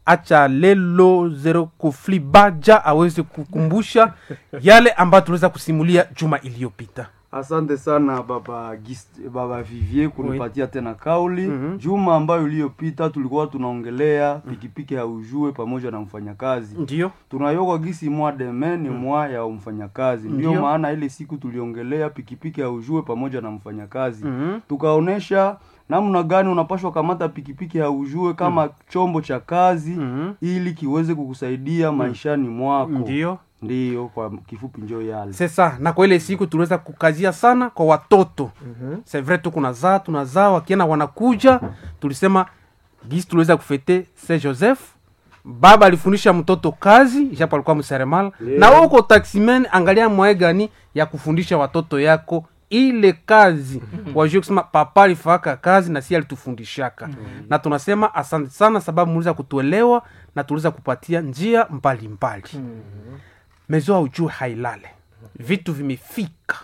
acha lelo zero kofli baja aweze kukumbusha yale ambayo tuliweza kusimulia juma iliyopita Asante sana baba Gist, baba Vivier kunipatia tena kauli. Juma ambayo iliyopita tulikuwa tunaongelea pikipiki ya ujue pamoja na mfanyakazi. ndio Tunayoka gisi mwa deme ni mwa ya mfanyakazi. Ndio Ndio. maana ile siku tuliongelea pikipiki ya ujue pamoja na mfanyakazi. Mhm. Tukaonesha namna gani unapashwa kamata pikipiki ya ujue kama chombo cha kazi Mhm. ili kiweze kukusaidia maishani mwako. ndio Ndiyo, kwa kifupi njo yale. sesa na kwa ile siku tuliweza kukazia sana kwa watoto mm-hmm. sevre tu kunazaa tunazaa wakiena wanakuja tulisema gisi tuliweza kufete se joseph baba alifundisha mtoto kazi japo alikuwa mseremala Yeah. na wewe uko taximen angalia mwae gani ya kufundisha watoto yako ile kazi wajue kusema papa alifaka kazi na si alitufundishaka na tunasema asante sana sababu muliweza kutuelewa na tuliweza kupatia njia mbalimbali mezo aujue hailale vitu vimefika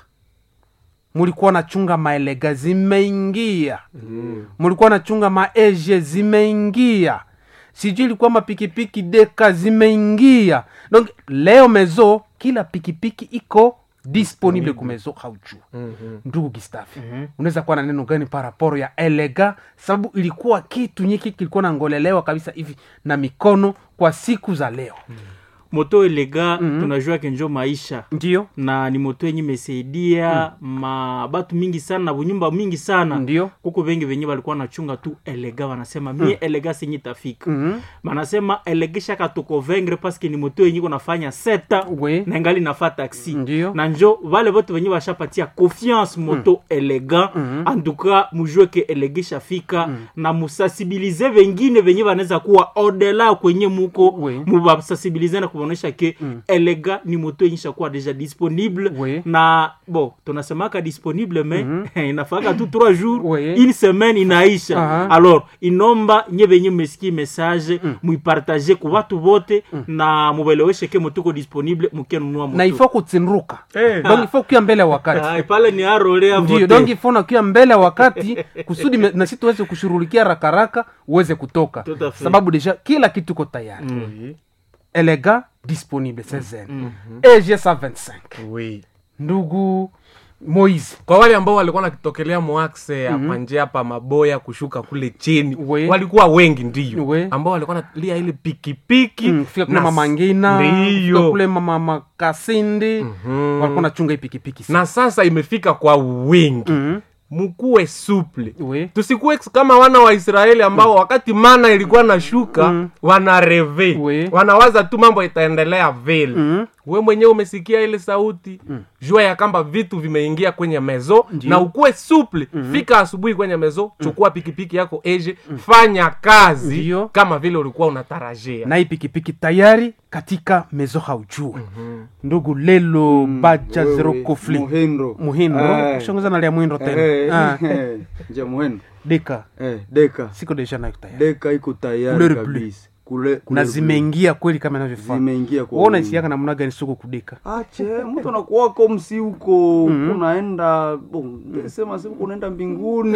mulikuwa nachunga maelega zimeingia mulikuwa nachunga maeje zimeingia sijui ilikuwa mapikipiki deka zimeingia donc leo mezo kila pikipiki iko disponible kumezo haujua ndugu gistafi unaweza kuwa na neno gani paraporo ya elega sababu ilikuwa kitu nyiki kilikuwa nangolelewa kabisa hivi na mikono kwa siku za leo moto elega tunajua ke njo maisha ndio na ni moto yenye imesaidia ma batu mingi sana na bunyumba mingi sana ndio kuko vengi venye walikuwa nachunga tu elega wanasema mie elega senye tafika Mhm. banasema elega shaka tukovengre paske ni moto yenye konafanya seta we na ngali nafa taxi Ndio. na njo vale vote venye bashapatia confiance moto elega antuka mujue ke elega ishafika na musasibilize vengine venye vanaweza kuwa odela kwenye muko Oui. mubasasibilize na kuonesha ke elega ni moto yenye ishakuwa deja disponible Oui. na bo tunasemaka disponible me inafaka tu 3 jours Oui. une semaine inaisha Aha. alors inomba nye venye mesikie message muipartage ku watu vote na mubeleweshe ke motuko disponible mukenunua moto na ifo kutsinruka Eh. donc ifo kuya mbele ya wakati Ah, pale ni arolea ndio vote donc ifo nakuya mbele ya wakati kusudi me- na si tuweze kushughulikia rakaraka uweze kutoka Tout à fait. sababu deja kila kitu iko tayari Mm. elega disponible sezen eg 125 oui. ndugu moise kwa wale ambao walikuwa nakitokelea moaxe ya mm-hmm. njia hapa maboya kushuka kule chini We. walikuwa wengi ndio We. ambao walikuwa nalia ile pikipiki Mm, fika kule na- mama ngina Ndiyo. fika kule mama makasindi walikuwa nachunga hii pikipiki sana. na sasa imefika kwa wingi Mhm. mkuwe suple We. tusikuwe kama wana wa israeli ambao wakati mana ilikuwa nashuka wana reve We. wanawaza tu mambo itaendelea vile Mhm. we mwenyewe umesikia ile sauti jua ya kwamba vitu vimeingia kwenye mezo na ukuwe suple fika asubuhi kwenye mezo chukua pikipiki yako eje fanya kazi Ndiyo. kama vile ulikuwa unatarajia na hii pikipiki tayari katika mezo haujue ndugu lelo baja Wewe, zero kofli Muhindo. muhindo Eh. shongeza nalia muhindo tena Eh, Ah, eh, nje Muhindo. deka Eh, deka siko deja nayo tayari deka iko tayari Couleur bleu. kabisa Kule- na couleur bleu. zimeingia kweli kama inavyofaa zimeingia kwa waona wingi. isiaka namna gani soko kudeka ache mtu anakuwa komsi huko unaenda bon, sema siku unaenda mbinguni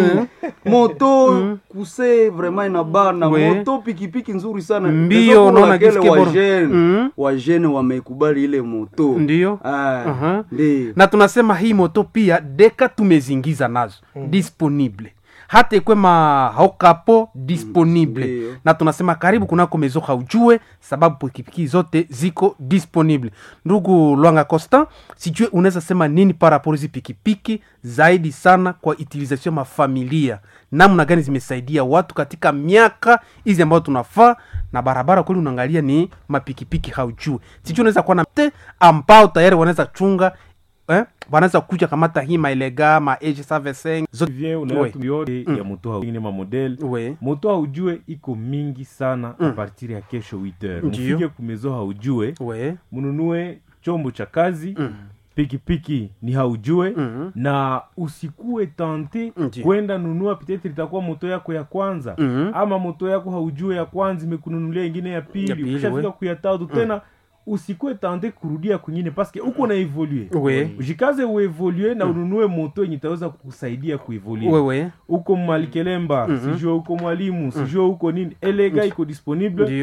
moto kuse vraiment inabana We. moto pikipiki nzuri sana Mbio, Deja pour unaona laquelle gisi kebora. wajene Mhm. wajene wameikubali ile moto Ndiyo. Ah, Aha. ndiyo na tunasema hii moto pia deka tumezingiza nazo disponible hata ikwe mahokapo disponible Ndiyo. na tunasema karibu kunako mezo haujue sababu pikipiki zote ziko disponible ndugu lwanga costa sijue unaweza sema nini paraporo hizi pikipiki zaidi sana kwa utilisation ya mafamilia namna gani zimesaidia watu katika miaka hizi ambayo tunafaa na barabara kweli unaangalia ni mapikipiki haujue sijue unaweza kuwa na te ambao tayari wanaweza chunga eh? wanaweza kuja kamata hii maelega ma age servicing zote vient Oui. unaatu yote ya moto haingine mamodele we moto haujue iko mingi sana mm. a partir ya kesho 8 heures Ndiyo. mufike kumezo haujue we mununue chombo cha kazi mm pikipiki ni haujue Mhm. na usikue tante Ndiyo. kwenda nunua petetre itakuwa moto yako ya kwanza Mhm. ama moto yako haujue ya kwanza imekununulia ingine ya Ya pili pili, ukishafika we. kuya tatu tena usikue tante kurudia kwingine paske uko na evolue we ujikaze uevolue na ununue moto yenye itaweza kukusaidia kuevolue wewe uko malikelemba sijue uko mwalimu sijue uko nini elega iko disponible Ndiyo.